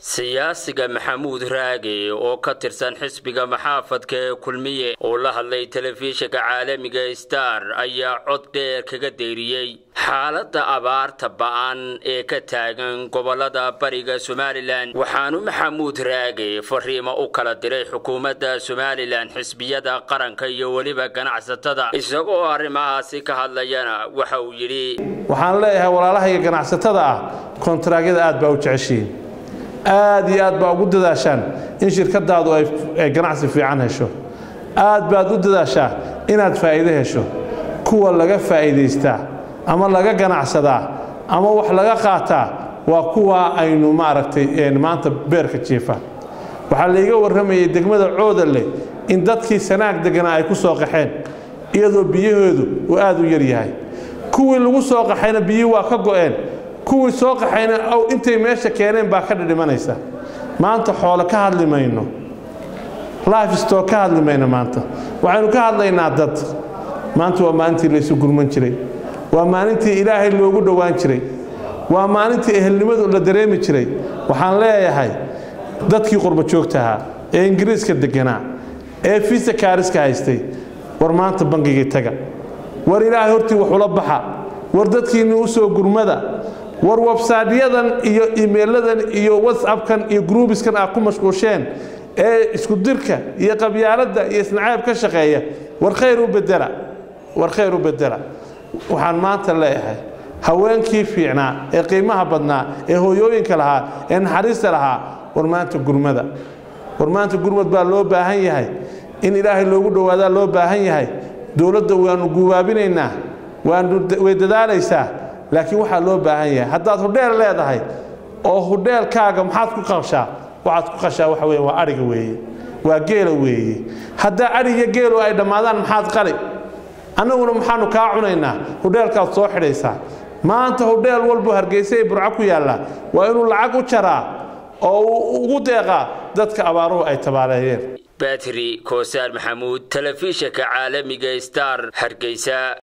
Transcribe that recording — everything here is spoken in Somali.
siyaasiga maxamuud raage oo ka tirsan xisbiga maxaafadka ee kulmiye oo la hadlay telefishinka caalamiga star ayaa cod dheer kaga deyriyey xaaladda abaarta ba'an ee ka taagan gobolada bariga somalilan waxaanu maxamuud raage fariimo u kala diray xukuumadda somalilan xisbiyada qaranka iyo weliba ganacsatada isagoo arrimahaasi ka hadlayana waxa uu yidhi waxaan leeyahay walaalahayga ganacsatada ah kontaraagyada aad baa u jeceshihiin aad iyo aad baa ugu dadaashaan in shirkadaadu ay ganacsi fiican hesho aad baad u dadaashaa inaad faa'iido hesho kuwa laga faa'iidaystaa ama laga ganacsadaa ama wax laga qaataa waa kuwa aynu maaragtay maanta beerka jiifa waxaa layga warramayay degmada coodanle in dadkii sanaag deganaa ay ku soo qaxeen iyadoo biyahoodu uu aad u yaryahay kuwii lagu soo qaxayna biyihii waa ka go'een kuwii soo qaxayna intay meesha keeneen baa ka dhidhimanaysa maanta xoole ka hadli mayno lifesto ka hadli mayno maanta waxaynu ka hadlaynaa dad maanta waa maalintii laysu gurman jiray waa maalintii ilaahay loogu dhowaan jiray waa maalintii ehelnimadu la dareemi jiray waxaan leeyahay dadkii qurbajoogta ahaa ee ingiriiska deganaa ee fiisa kaariska haystay war maanta bangigii taga war ilaahay hortii waxula baxa war dadkiinni u soo gurmada war websaydyadan iyo imeeladan iyo whatsappkan iyo gruubiskan aad ku mashquusheen ee isku dirka iyo qabyaaladda iyo isnacaab ka shaqeeya war khayr u bedela war khayr u bedela waxaan maanta leeyahay haweenkii fiicnaa ee qiimaha badnaa ee hooyooyinka lahaa ee naxariista lahaa war maanta gurmada war maanta gurmad baa loo baahan yahay in ilaahay loogu dhowaadaa loo baahan yahay dowladda waanu guubaabinaynaa way dadaalaysaa laakiin waxaa loo baahan yahay haddaad hudheel leedahay oo hudheelkaaga maxaad ku qashaa waxaad ku qashaa waxa weeye waa adhiga weeye waa geela weeye haddaa adhig iyo geelu ay dhammaadaan maxaad qali annaguna maxaanu kaa cunaynaa hudheelkaad soo xidhaysaa maanta hudheel walbo hargeysa ee burco ku yaalla waa inuu lacag u jaraa oo uu ugu deeqaa dadka abaaruhu ay tabaaleeyeen batri koosaar maxamuud telefishinka caalamiga star hargeysa